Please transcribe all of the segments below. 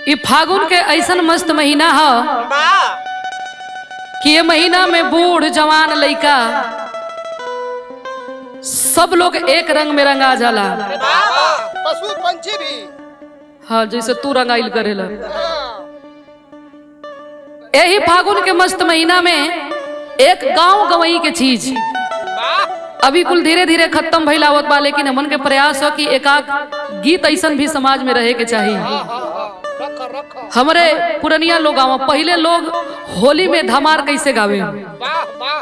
ई फागुन के ऐसन मस्त महीना ह वाह कि ये महीना में बूढ़ जवान लइका सब लोग एक रंग में रंगा जाला वाह पशु पंछी भी हाँ जैसे तू रंगाइल करेला हाँ, यही फागुन के मस्त महीना में एक गांव गवई के चीज वाह अभी कुल धीरे धीरे खत्म भइल आवत बा लेकिन हमन के प्रयास हो कि एक आध गीत ऐसन भी समाज में रहे के चाहिए हाँ हाँ हाँ रख रख हमरे पुरनिया लोग गाँव पहले लोग होली में धमार कैसे गावे वाह वाह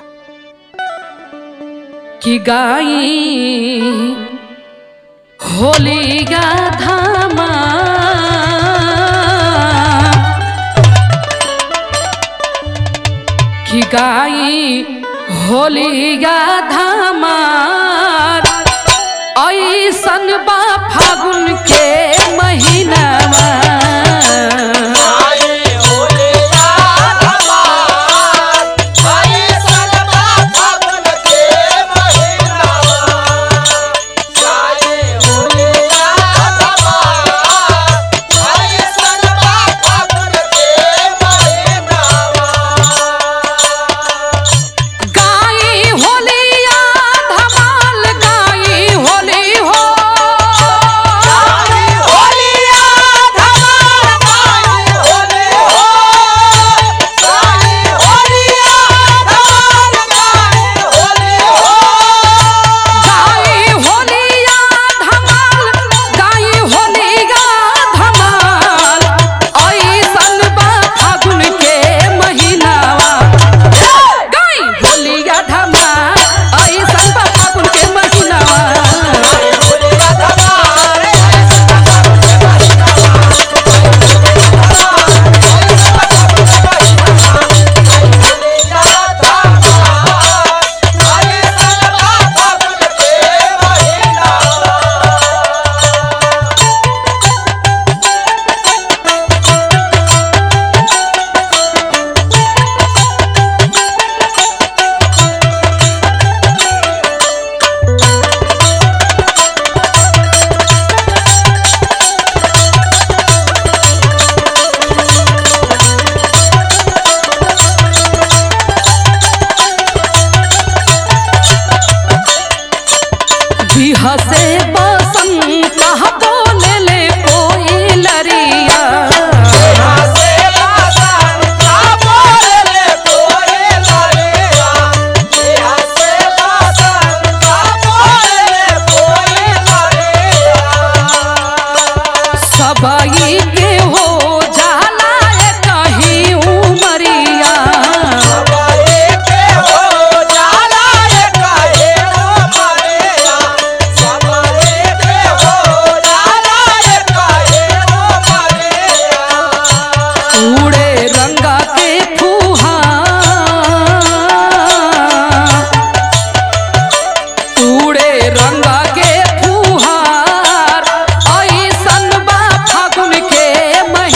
कि गाई होली गा धामा कि गाई होली गा धामा ऐसन बा फागुन के महीनावा गाई होलिया धमाल गाई होली हो गाई होलिया धमाल गाई होलिया धमाल ऐसन बा फागुन के महीनावा गाई होलिया धमाल ऐसन बा फागुन के महीनावा बिहसे बसंत कहा बोले ले कोई लरिया सबई के हो जाला ए कहीं उमरिया उड़े रंगा के फुहार उड़े रंगा के फुहार ऐसन बा फागुन के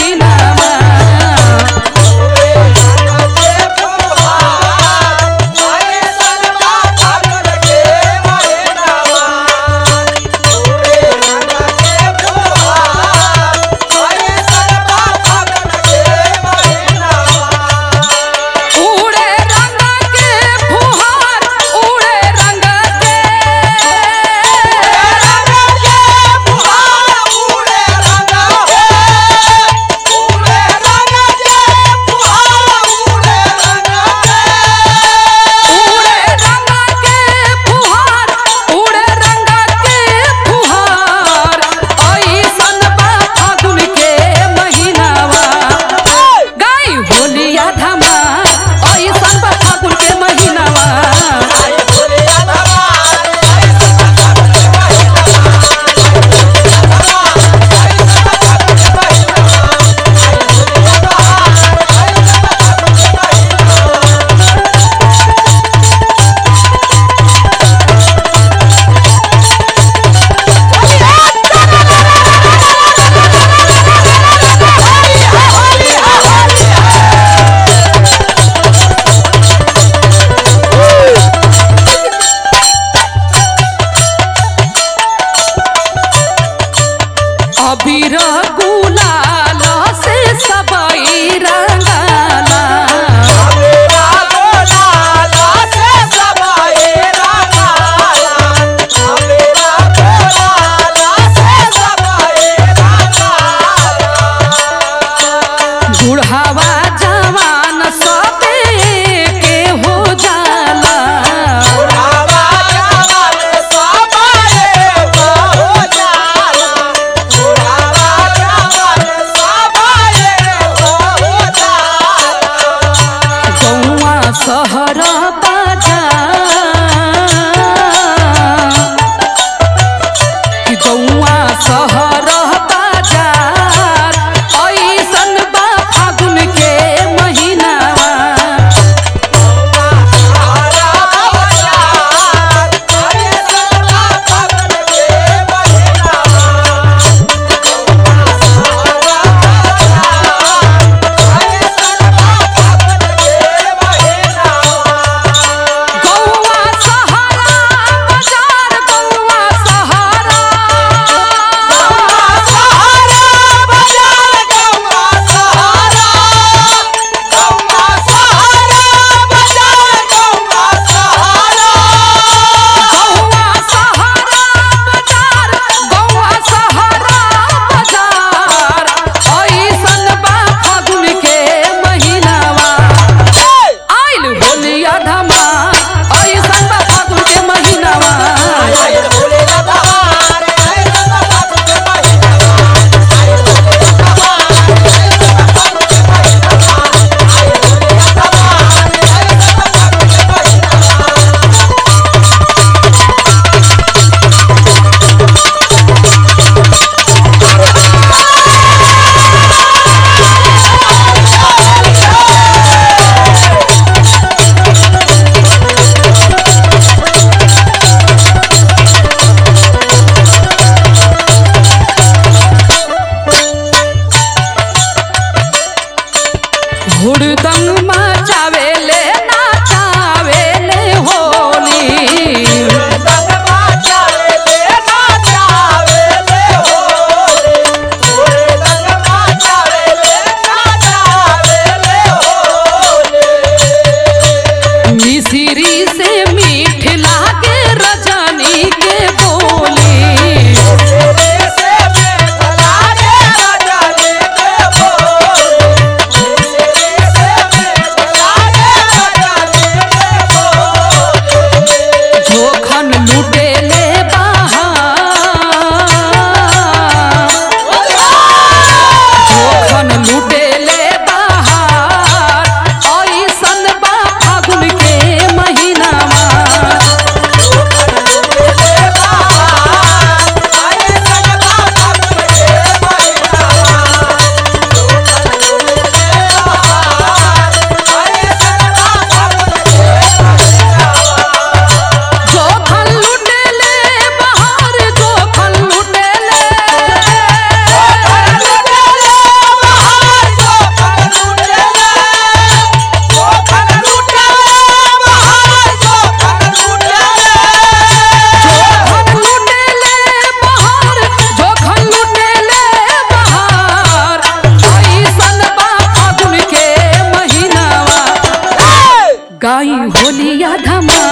हुड़दंग मचावेले नाचावेले होली मिसिरी से मीठ लागे रजनी के बोली जोखन लुटेले बहार जोखन लुटेले बहार ऐसन बा फागुन के महीनामा जोखन लुटेले बहार जोखन लुटेले जोखन लुटेले बहार जोखन लुटेले बहार ऐसन बा फागुन के महीनावा गाई होलिया धमा